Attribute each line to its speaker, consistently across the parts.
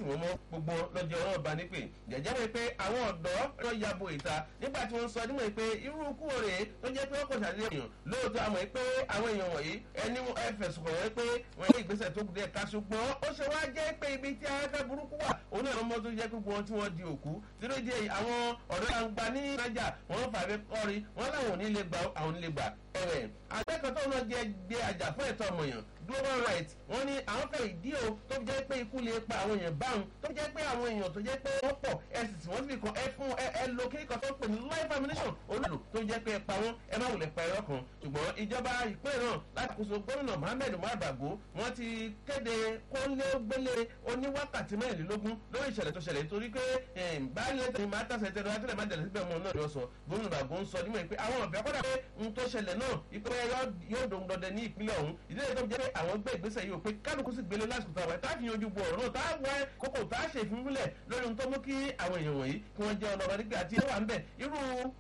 Speaker 1: tì wọ́n mọ́ gbogbo lọ́jọ́ ọ̀rọ̀ ọba nípè jẹ̀jẹ́ mi pé àwọn ọ̀dọ́ lọ yabo ìta nígbà tí wọ́n sọ nímọ̀ pé irú kú òrè tó jẹ́ pé ọkọ̀ ṣàlẹ́ èèyàn lóòótọ́ àmọ́ pé àwọn èèyàn wọ̀nyí ẹni ẹ fẹ̀sùn kàn wọ́n pé wọ́n yẹ ìgbésẹ̀ tó kù díẹ̀ ká ṣùgbọ́n ó ṣe wá jẹ́ pé ibi tí afẹ́fẹ́ burúkú wà òun náà lọ́mọ tó jẹ́ pé gbogbo tí wọ́n di òkú tíró di àwọn ọ̀dọ́ àgbà ní nájà wọ́n fàbẹ́ kọ́rí wọ́n láwọn ò ní lè gbà àwọn ò ní lè gbà ẹ̀wẹ̀ akẹ́kọ̀ọ́ tó náà jẹ́ gbé àjà fún ẹ̀tọ́ ọmọọ̀yàn global rights wọ́n ní àwọn fẹ́ ìdí o tó jẹ́ pé ikú lè pa àwọn èèyàn báwọn tó jẹ́ pé àwọn èèyàn tó jẹ́ pé wọ́n pọ̀ ẹ sì tí wọ́n sì kan ẹ fún ẹ ẹ lo kíríkọ tó ń pè ní life ammunition olùlù tó jẹ́ pé ẹ pa wọ́n ẹ má wulẹ̀ pa ẹ̀rọ kan ṣùgbọ́n ìjọba ìpínlẹ̀ náà láti kóso gómìnà mohammed umar bago wọ́n ti kéde kólégbélé oníwákàtí mẹ́rìnlélógún lórí ìṣẹ̀lẹ̀ tó ṣẹlẹ̀ torí pé báyìí tẹ̀lé máa tàṣẹ tẹ̀lé àtẹ̀lẹ̀ máa tẹ̀lé síbẹ̀ mọ́ náà yọ sọ gómìnà bago ń sọ nímọ̀ pé àwọn ọ̀bẹ kọ́dà pé n tó ṣẹlẹ̀ náà ìpínlẹ̀ yóò dòun dọdẹ ní ìpínlẹ̀ ọ̀hún ìdílé tó jẹ́ pé àwọn gbé ìgbésẹ̀ yìí ò pé kálukú sì gbélé lásìkò táwọn ẹ̀ tá fi yanjú bu ọ̀rọ̀ náà tá wá kókò tá ṣe ìfúnfúnlẹ̀ lórí ohun tó mú kí àwọn èèyàn wọ̀nyí kí wọ́n jẹ́ ọlọ́ba nígbà tí ó wà ń bẹ̀ irú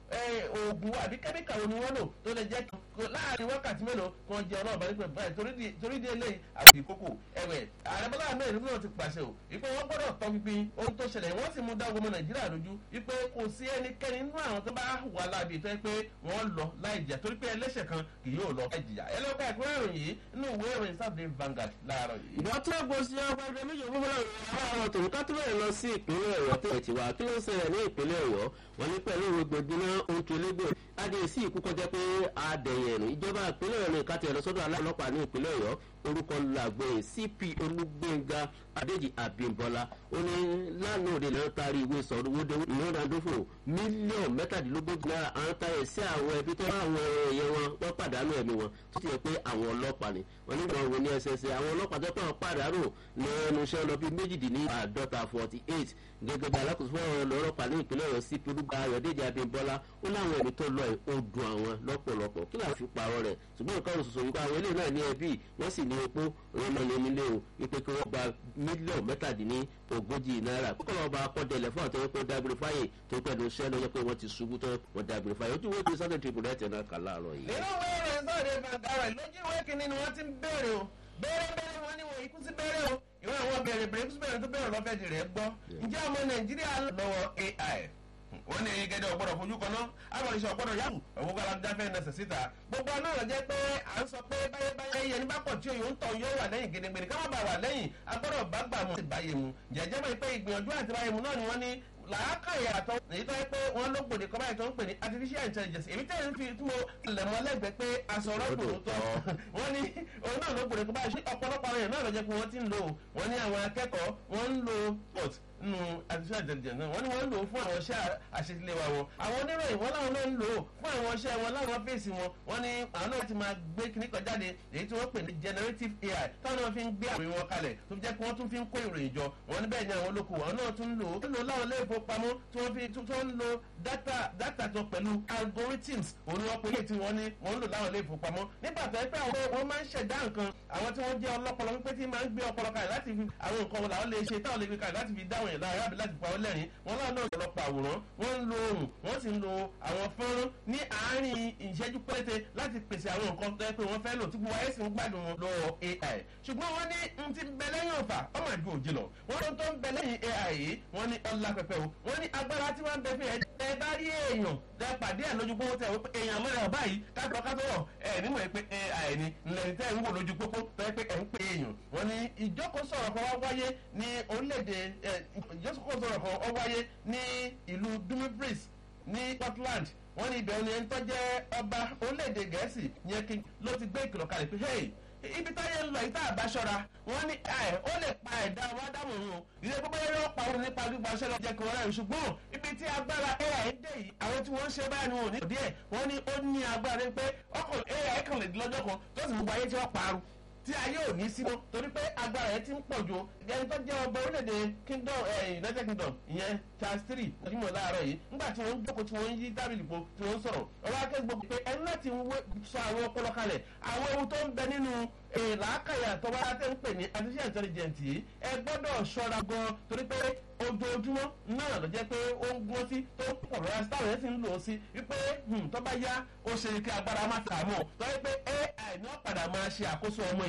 Speaker 1: oògùn àbí kẹ́míkà wo ni wọ́n lò tó lè jẹ́ láàrin wákàtí mélòó kí wọ́n jẹ́ ọlọ́ba nígbà báyìí torí di eléyìí àwọn ìkókò ẹ̀wẹ̀ ààrẹ bọ́lá ahmed náà ti pàṣẹ o wípé wọ́n gbọ́dọ̀ tọ́ pínpín ohun tó ṣẹlẹ̀ wọ́n sì mú dá ọmọ nàìjíríà lójú wípé kò sí ẹnikẹ́ni nínú àwọn tó bá wà láàbì tó yẹ pé wọ́n lọ láì jà torí pé ẹlẹ́ṣẹ̀ kan kì yóò lọ láì jìyà ẹlẹ́kọ̀ọ́ ẹ̀kúnrẹ́ ìròyìn yìí nínú ìwé ìròyìn sábẹ́ Vanguard láàárọ̀ yìí.
Speaker 2: ìgbà tó gbọ́ sí ọgbà ẹgbẹ́ méjì fún fúnra rẹ̀ àwọn tòun ká tó bẹ̀rẹ̀ lọ sí ìpínlẹ̀ ọ̀yọ́ tó ti wá kí ló ń ṣẹlẹ̀ ní ìpínlẹ̀ ọ̀yọ́ wọn ní pẹ̀lú rògbòdìmọ̀ ohun tó légbò adé sí ìkú kọjá pé adẹ̀yẹ̀rù ìjọba ìpínlẹ̀ ọ̀yọ́ ní ìkàtẹ̀ ẹ̀lọ́sọ́dọ̀ aláàlọ́pàá ní ìpínlẹ̀ ọ̀yọ́ orúkọ làgbẹ̀yìn cp olúgbẹ̀ngà adéjì àbímbọ́lá ó ní lánàá òde lẹ́yìn taari ìwé sọ̀rọ̀wọ́dẹ ìrọ̀dàdófò mílíọ̀nù mẹ́tàdínlógójì náírà àwọn táyẹ̀ sí àwọn ẹbí tó bá àwọn èèyàn wọn wọ́n pàdánù ẹ̀mí wọn tó ti yẹ pé àwọn ọlọ́pàá ni wọ́n nígbà wọn wo ní ẹsẹsẹ àwọn ọlọ́pàá tó pọ̀ pàdánù ní ẹnu iṣẹ́ lọ bí méjìdínláàdọ́ta forty eight gẹ́gẹ́ bí alákòóso fún ọ̀rọ̀ ọlọ́pàá ní ìpínlẹ̀ ọ̀yọ́ cp olúgbà ayọ̀dẹ́jì àbímbọ́lá ó láwọn ẹ̀mí tó lọ ó dùn àwọn lọ́pọ̀lọpọ̀ kí làá fi parọ́ rẹ̀ ṣùgbọ́n nǹkan òṣòṣò wípé àwọn eléyìí náà ní ẹbí wọ́n sì ní epo rọmọlẹ́mílẹ́ o wípé kí wọ́n gba mílíọ̀nù mẹ́tàdínní ogójì náírà kókò lọ́ba akọ́dẹ̀lẹ̀ fún àtọ́wọ́ pé dágbére fáyè tó pẹ̀lú iṣẹ́ lọ́jọ́ pé wọ́n ti ṣubú tó wọ́n dágbére fáyè ojú wọ́n ti sunday tribune ẹ̀ tẹ̀ná kà láàárọ̀ yìí.
Speaker 1: nínú ìwé ìròyìn sọ̀rọ̀ ìfàgàrà lójú ìwé kìíní ni wọ́n ti ń béèrè o béèrè béèrè wọn ni wọ́n ikú sí béèrè o ìwé àwọn béèrè béèrè ikú sí béèrè tó béèrè lọ́fẹ̀ẹ́ di rẹ̀ gbọ́ ǹjẹ́ ọmọ nàìjíríà lọ́wọ́ ai wọ́n ní gẹ́gẹ́ ọ̀gbọ́dọ̀ fojú kan náà àwọn ìṣe ọ̀gbọ́dọ̀ yàgò òwò kala dáfẹ́ nẹsẹ̀ síta gbogbo náà lọ jẹ́ pé à ń sọ pé báyébáyé yẹn nígbà pọ̀ tí òyò ń tọ̀ yóò wà lẹ́yìn gẹ́gẹ́ ká má bàa wà lẹ́yìn agbọ́dọ̀ bá gbà mọ́ ti báyé mu jẹ́jẹ́ mọ́ pé ìgbìyànjú àti báyé mu náà ni wọ́n ní làákàyè àtọ èyí tó yẹ pé wọn ló gbòde kọ́ báyìí tó ń pè ní artificial intelligence èmi tẹ́ ń fi tí mo lẹ̀ mọ́ lẹ́gbẹ̀ẹ́ pé aṣọ̀rọ̀ gbòòrò tọ́ wọ́n ní òun náà ló gbòde kọ́ báyìí ọ̀pọ̀lọpọ̀ àwọn èèyàn náà lọ jẹ́ pé wọ́n ti ń lò wọ́n ní àwọn akẹ́kọ̀ọ́ wọ́n ń lo port nínú artificial intelligence náà wọ́n ní wọ́n ń lò ó fún àwọn iṣẹ́ àṣetiléwà wọn àwọn oníròyìn wọn láwọn náà ń lò ó fún àwọn iṣẹ́ wọn láwọn fèsì wọn wọ́n ní àwọn náà ti máa gbé kíní kan jáde èyí tí wọ́n pè ní generative ai táwọn náà fi ń gbé àròyìn wọn kalẹ̀ tó fi jẹ́ pé wọ́n tún fi ń kó ìròyìn jọ wọ́n ní bẹ́ẹ̀ ni àwọn olóko àwọn náà tún ń lò ó ń lò láwọn ilé ìfowópamọ́ tí wọ́n fi tó ń lo data data tó pẹ̀lú algorithms òun ni wọ́n pe ilé tí wọ́n ní wọ́n ń lò láwọn ilé ìfowópamọ́ nígbà tó yẹ pé àwọn wọ́n máa ń ṣẹ̀dá nǹkan àwọn tí wọ́n jẹ́ ọlọ́pọlọ wípé tí máa ń gbé ọpọlọ kalẹ̀ láti fi àwọn nǹkan wọn làwọn lè ṣe táwọn lè fi kalẹ̀ láti fi dáwọn yẹn lára àbí láti pa ọ́ lẹ́rìn wọn láwọn náà ọ̀pọ̀lọpọ̀ àwòrán wọ́n ń lo ohùn wọ́n sì ń lo àwọn fọ́nrán ní àárín ìṣẹ́jú péréte láti pèsè àwọn nǹkan tó yẹ pé wọ́n fẹ́ lò tí gbogbo ayé sì ń gbádùn wọn lọ́wọ́ ai ṣùgbọ́n wọ́n ní n ti bẹ lẹ́yìn ọ̀fà ọmọ àjò òjì lọ wọ́n ló tó ń bẹ lẹ́yìn ai yìí wọ́n ní ọlá pẹpẹ o wọ́n ní agbára tí wọ́n ń bẹ fún ẹ ẹ bá rí èèyàn tẹ pàdé ẹ lójú pópó tẹ wọ́n pé èèyàn mọ́ra ọba yìí kátó kátó wọ̀ ẹ nímọ̀ ẹ pé ai ni ńlẹ̀ tẹ́ ń wò lójú pópó tẹ́ pé ẹ ń pè èèyàn wọ́n ní ìjókòó sọ̀rọ̀ kan wá wáyé ní orílẹ̀-èdè ìjókòó sọ̀rọ̀ kan wá wáyé ní ìlú dumfries ní Portland wọ́n ní ibẹ̀ ni ẹni tó jẹ́ ọba orílẹ̀-èdè gẹ̀ẹ́sì yẹn kí ló ti gbé ìkìlọ̀ kalẹ̀ pé hey ibi táyé ń lọ yìí tá a bá ṣọ́ra wọ́n ní ẹ ó lè pa ẹ̀dá wa dámọ̀ rún o ìdílé gbogbo yẹn yóò pa òun nípa gbígba ṣẹlẹ̀ jẹ́ kí wọ́n rẹ̀ ṣùgbọ́n ibi tí agbára ai dé yìí àwọn tí wọ́n ń ṣe báyìí ni wọn ò ní díẹ̀ wọ́n ní ó ní agbára pé ọkọ̀ ai kan lè di lọ́jọ́ kan tó sì gbogbo ayé tí wọ́n parun tí ayé ò ní sí mọ́ torí pé agbára yẹn ti ń pọ̀ ju ẹni tó jẹ́ ọba orílẹ̀-èdè kingdom united kingdom ìyẹn charles three ọdúnmọ̀ láàárọ̀ yìí nígbà tí wọ́n ń jókòó tí wọ́n ń yí tábìlì po tí wọ́n ń sọ̀rọ̀ ọba akẹ́kọ̀ọ́ gbogbo pé ẹni láti sọ àwọn ọpọlọ kalẹ̀ àwọn ewu tó ń bẹ nínú làákàyà tọ́wọ́ tẹ́ ń pè ní artificial intelligence yìí ẹ gbọ́dọ̀ ṣọ́ra gan torí pé ojoojúmọ́ náà ló jẹ́ pé ó ń gún sí tó ń pọ̀ lọ́wọ́ sítáwọn yẹn sì ń lò ó sí wípé tó bá yá ó ṣe kí agbára má tà mọ́ tọ́jú pé ai ní wọ́n padà máa ṣe àkóso ọmọ